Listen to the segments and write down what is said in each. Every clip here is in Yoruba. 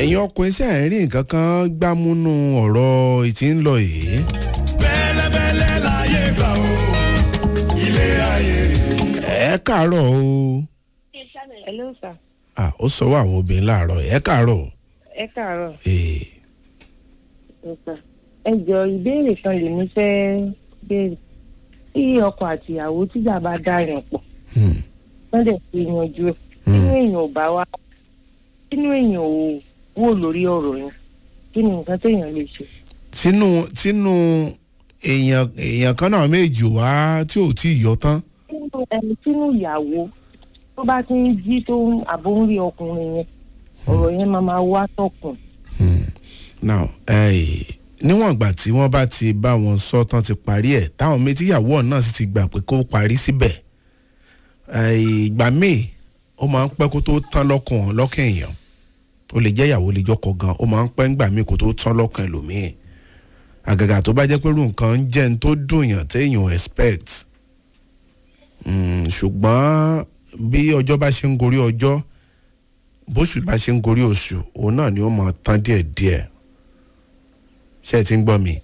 ẹ̀yin ọkùnrin ṣe ń rí nǹkan kan gbámúnú ọ̀rọ̀ ìtì ń lọ yìí. bẹ́lẹ́bẹ́lẹ́ láyé gbà ó ilé ayé. ẹ káàárọ̀ o hello sir Ah, ó sọ wá àwọn obìnrin láàárọ̀ ẹ káàárọ̀ ẹ káàárọ̀ ee nípa ẹ jọ ìbéèrè kan lèmi fẹ́ béèrè tí ọkọ àti ìyàwó tíjà bá dá yàn pọ̀ hmm, wọ́n dẹ̀ fi yanjú ẹ̀ nínú èèyàn ò bá wá nínú èèyàn ò wò lórí ọ̀rọ̀ yẹn kí ni nǹkan téèyàn lè ṣe. tínú tínú èèyàn èèyàn kan náà méjì wá tí ò tí ì yọ tán. nínú ẹni sínú ìyàwó tó bá ti ń jí tó ń àbó ń rí ọkùnrin yẹn ọ̀rọ̀ yẹn máa máa wá tọkùn. Hmm. now eh, níwọ̀n ìgbà tí wọ́n bá ti bá wọn sọ tán ti parí ẹ̀ táwọn méjìyàwó náà sì ti gbà pé kó parí síbẹ̀ eh, ìgbà míì ó máa ń pẹ́ kó tó tán lọ́kàn lọ́kàn èèyàn ó lè jẹ́ ìyàwó lè jọkọ gan ó máa ń pẹ́ ńgbà míì kó tó tán lọ́kàn ẹlòmíì àgàgà tó bá jẹ́ pé irú nǹkan ń jẹ́ ní tó dùn yàn téèyàn expect Mm, ṣùgbọ́n bí ọjọ́ bá ṣe ń gorí ọjọ́ bóṣù bá ṣe ń gorí oṣù òun náà ni ó mọ tán díẹ̀díẹ̀ ṣé ẹ ti ń gbọ́ mi.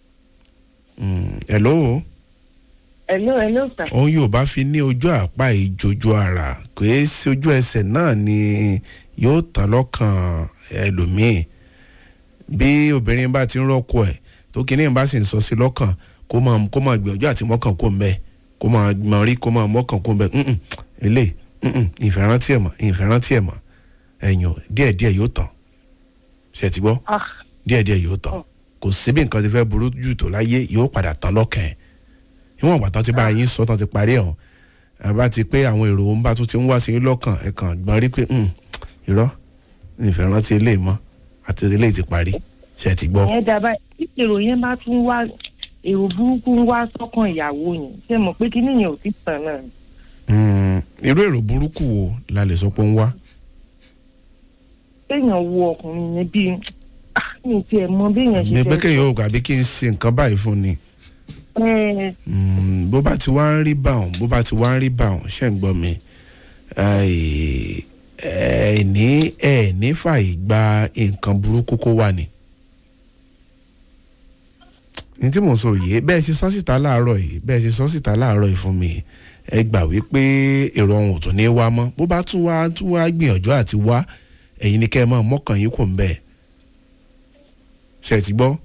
Mm, hello hello hello sir. òun yóò bá fi ní ojú àpá ìjojú ara kò é sí ojú ẹsẹ̀ náà ni yóò tán lọ́kàn ẹlòmíì bí obìnrin bá ti ń rọ́kọ ẹ̀ tó kíní bá sì ń sọ sí lọ́kàn kó máa kó máa gbìyànjú àti mọ́kàn kó ń bẹ́ẹ̀ kó máa mọ rí kó máa mọ́kàn kó ń bẹ́ẹ̀ mm ilé ìfẹ́rántí ẹ̀ mọ̀ ìfẹ́rántí ẹ̀ mọ̀ ẹ̀yìn ò díẹ̀díẹ̀ yóò tán ṣe ti gbọ́ ah díẹ̀díẹ̀ yóò tán kò síbi nǹkan ti fẹ́ burú jù tó láyé yóò padà tán lọ́kàn ẹ̀ níwọ̀n ìgbà tán ti bá yín sọ tán ti parí ẹ̀ hàn àbá ti pé àwọn èrò ń bá tún ti ń wá sí yín lọ́kàn ẹ̀ kàn gbọ́n rí pé "Hmm, irọ́ ìfẹ́ rántí ilé mọ́ àti ilé ti parí ṣe ti gbọ́. ìyẹn dábàá tí èrò yẹn bá tún wá èrò burúkú ń wá sọ́kàn ìyàwó yẹn ṣe mọ̀ pé kíní yẹn ò ti tàn náà ni. Hmm, irú èrò burúkú wo la lè sọ pé ń wá. kéèyàn wo ọkùnrin yẹn bíi ah, mi ì tiẹ̀ mọ béèyàn ṣe mi pé fẹ́ kéèyàn ò gbàgbé kí n ṣe nǹkan báyìí fún ni. ẹ Mm, bó bá ti wá ń rí báwọn bó bá ti wá ń rí báwọn ṣe ń gbọ́ mi ẹ ní ẹ ní fàyè gba nǹkan burúkú kó wà ní. ní tí mò ń sọ yìí bẹ́ẹ̀ ṣe sọ síta láàárọ̀ yìí bẹ́ẹ̀ ṣe sọ síta láàárọ̀ yìí fún mi ẹ gbà wípé èrò ọ̀hún ò tún ní wá mọ́ bó bá tún wá tún wá gbìyànjú àti wá ẹ̀yin ni kẹ́ ẹ máa mọ́kàn yín kò ń bẹ́ẹ̀ ṣe ti gbọ́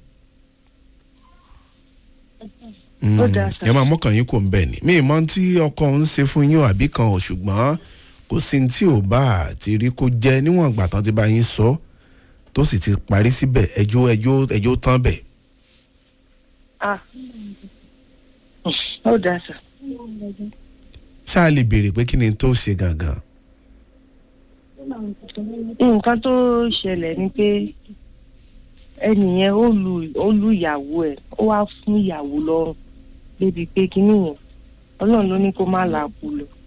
Ó dáa sà. ẹ máa mọ́kàn yín kò ń bẹ̀ ni mi ì mọ tí ọkọ ń ṣe fún yín o àbí kan ò ṣùgbọ́n kò sí ní tí ò bá àti rí kó jẹ́ níwọ̀n ìgbà tán ti bá yín sọ tó sì ti parí síbẹ̀ ẹjọ́ ẹjọ́ ẹjọ́ tán bẹ̀. ah ó dáa sà. ṣáà lè béèrè pé kí ni tó ṣe gangan. nǹkan tó ṣẹlẹ̀ ni pé ẹnìyẹn ó lu ó lu ìyàwó ẹ̀ ó wá fún ìyàwó lọ́rùn débi pé kíní yẹn ọlọ́run ló ní kó má làákù lọ